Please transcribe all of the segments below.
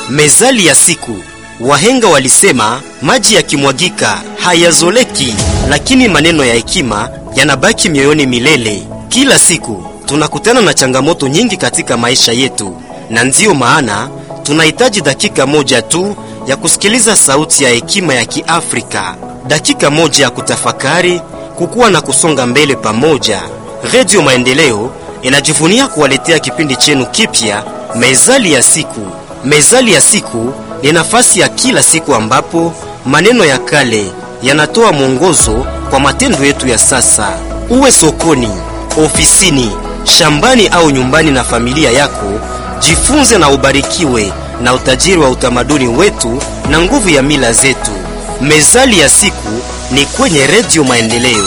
Mezali ya siku. Wahenga walisema maji yakimwagika hayazoleki, lakini maneno ya hekima yanabaki mioyoni milele. Kila siku tunakutana na changamoto nyingi katika maisha yetu, na ndiyo maana tunahitaji dakika moja tu ya kusikiliza sauti ya hekima ya Kiafrika, dakika moja ya kutafakari, kukua na kusonga mbele pamoja. Redio Maendeleo inajivunia kuwaletea kipindi chenu kipya, Mezali ya siku. Mezali ya siku ni nafasi ya kila siku ambapo maneno ya kale yanatoa mwongozo kwa matendo yetu ya sasa. Uwe sokoni, ofisini, shambani au nyumbani na familia yako, jifunze na ubarikiwe na utajiri wa utamaduni wetu na nguvu ya mila zetu. Mezali ya siku ni kwenye Redio Maendeleo,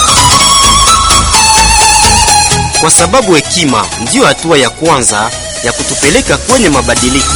kwa sababu hekima ndiyo hatua ya kwanza ya kutupeleka kwenye mabadiliko.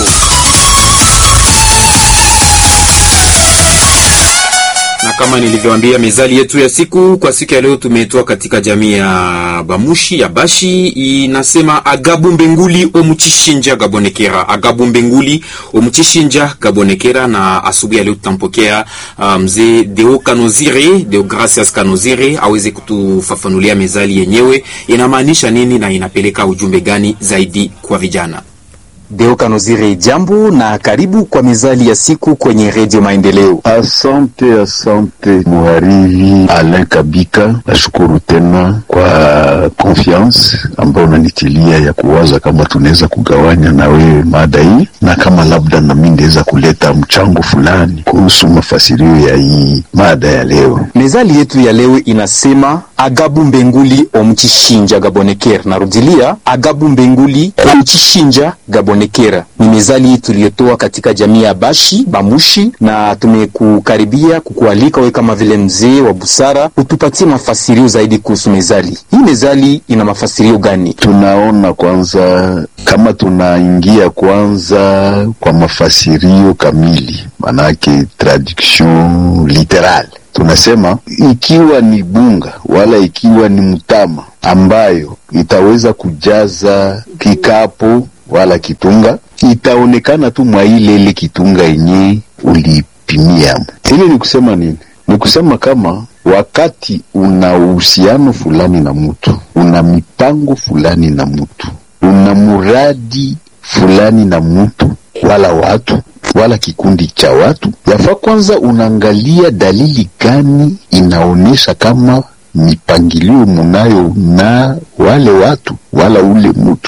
na kama nilivyoambia, mezali yetu ya siku kwa siku ya leo tumetoa katika jamii ya Bamushi ya Bashi, inasema agabu mbenguli omuchishinja gabonekera, agabu mbenguli omuchishinja gabonekera. Na asubuhi ya leo tutampokea uh, mzee Deo Kanozire, Deo Gracias Kanozire aweze kutufafanulia mezali yenyewe inamaanisha nini na inapeleka ujumbe gani zaidi kwa vijana. Deo Kanozire, jambo na karibu kwa mezali ya siku kwenye Redio Maendeleo. Asante, asante muhariri Alain Kabika, nashukuru tena kwa confiance ambayo unanitilia ya kuwaza kama tunaweza kugawanya na wewe mada hii, na kama labda nami ndaweza kuleta mchango fulani kuhusu mafasirio ya hii mada ya leo. Mezali yetu ya leo inasema agabu mbenguli omuchishinja gabonekera. Narudilia, agabu mbenguli omuchishinja gabonekera ni mezali tuliyotoa katika jamii ya Bashi Bamushi, na tumekukaribia kukualika wewe kama vile mzee wa busara utupatie mafasirio zaidi kuhusu mezali hii. Mezali ina mafasirio gani? Tunaona kwanza kama tunaingia kwanza kwa mafasirio kamili, manake traduction literale tunasema ikiwa ni bunga wala ikiwa ni mtama ambayo itaweza kujaza kikapo wala kitunga, itaonekana tu mwa ile ile kitunga yenye ulipimiamo. Ili ni kusema nini? Ni kusema kama wakati una uhusiano fulani na mtu, una mipango fulani na mtu, una muradi fulani na mtu wala watu wala kikundi cha watu, yafaa kwanza unaangalia dalili gani inaonyesha kama mipangilio munayo na wale watu wala ule mtu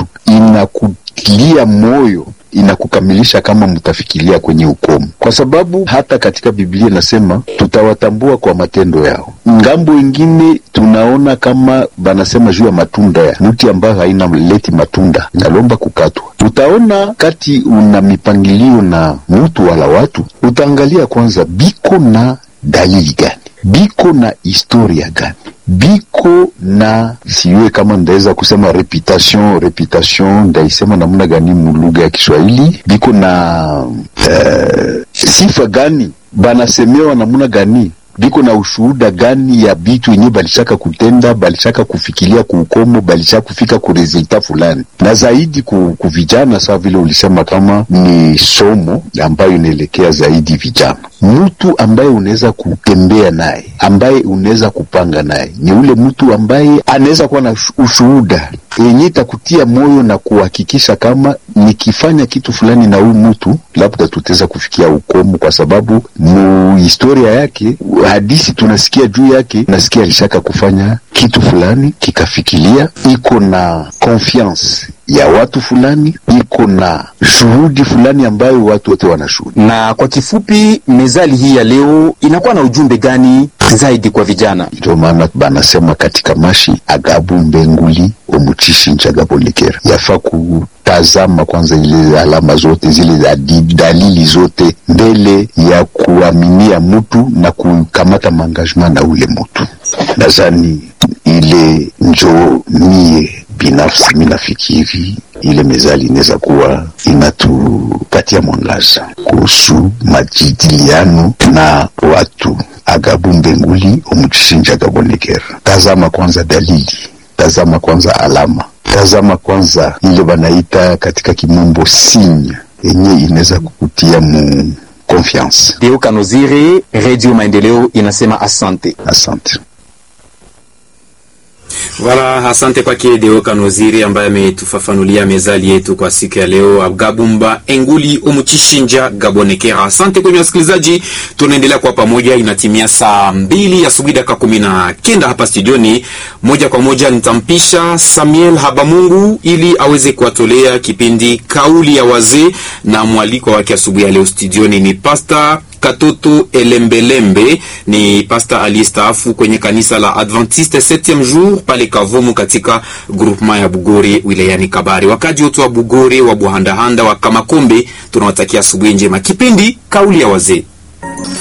inakulia moyo inakukamilisha kama mtafikiria kwenye ukomo, kwa sababu hata katika Biblia inasema tutawatambua kwa matendo yao. Ngambo ingine tunaona kama banasema juu ya matunda ya mti ambayo haina leti matunda inalomba kukatwa. Utaona kati una mipangilio na mtu wala watu, utaangalia kwanza biko na dalili gani, biko na historia gani biko na siwe kama ndaweza kusema reputation reputation ndaisema namna gani mulugha ya Kiswahili, biko na uh, sifa gani, banasemewa namna gani, biko na ushuhuda gani ya bitu yenye balishaka kutenda, balishaka kufikiria kuukomo, balishaka kufika ku resulta fulani, na zaidi ku, ku vijana. Sawa vile ulisema kama ni somo ambayo inaelekea zaidi vijana mtu ambaye unaweza kutembea naye, ambaye unaweza kupanga naye, ni ule mtu ambaye anaweza kuwa na ushuhuda yenye itakutia moyo na kuhakikisha kama nikifanya kitu fulani na huyu mtu labda tutaweza kufikia ukomo, kwa sababu mu historia yake, hadisi tunasikia juu yake, nasikia alishaka kufanya kitu fulani kikafikilia, iko na confiance ya watu fulani, iko na shuhudi fulani ambayo watu wote wanashuhudi. Na kwa kifupi, mezali hii ya leo inakuwa na ujumbe gani zaidi kwa vijana? Ndio maana banasema katika mashi agabu mbenguli omuchishinja gabonekera, yafaa kutazama kwanza ile alama zote zile dalili zote mbele ya kuaminia mtu na kukamata maangagement na ule mtu. Nadhani ile njo mie binafsi minafikiri ile mezali inaweza kuwa inatupatia mwangaza kuhusu majadiliano na watu. Agabu mbenguli omuchishinja gabonekera. Tazama kwanza dalili, tazama kwanza alama, tazama kwanza ile banaita katika kimombo sinya yenye inaweza kukutia mu confiance. Deo Kanozire, Radio Maendeleo inasema asante. Asante. Wala, asante kwake Deo Kanoziri ambaye ametufafanulia mezali yetu kwa siku ya leo. Agabumba Enguli Omuchishinja Gabonekera. Asante kwenye wasikilizaji, tunaendelea kwa pamoja. Inatimia saa mbili asubuhi dakika kumi na kenda hapa studioni. Moja kwa moja nitampisha Samuel Habamungu ili aweze kuwatolea kipindi kauli ya wazee, na mwaliko wake asubuhi ya leo studioni ni Pasta Katoto Elembelembe ni pasta aliyestaafu kwenye kanisa la Adventiste 7e jour pale Kavumu katika groupement ya Bugore wilayani Kabari. Wakaji wote wa Bugore, wa Buhandahanda, wa Kamakombe tunawatakia asubuhi njema. Kipindi kauli ya wazee.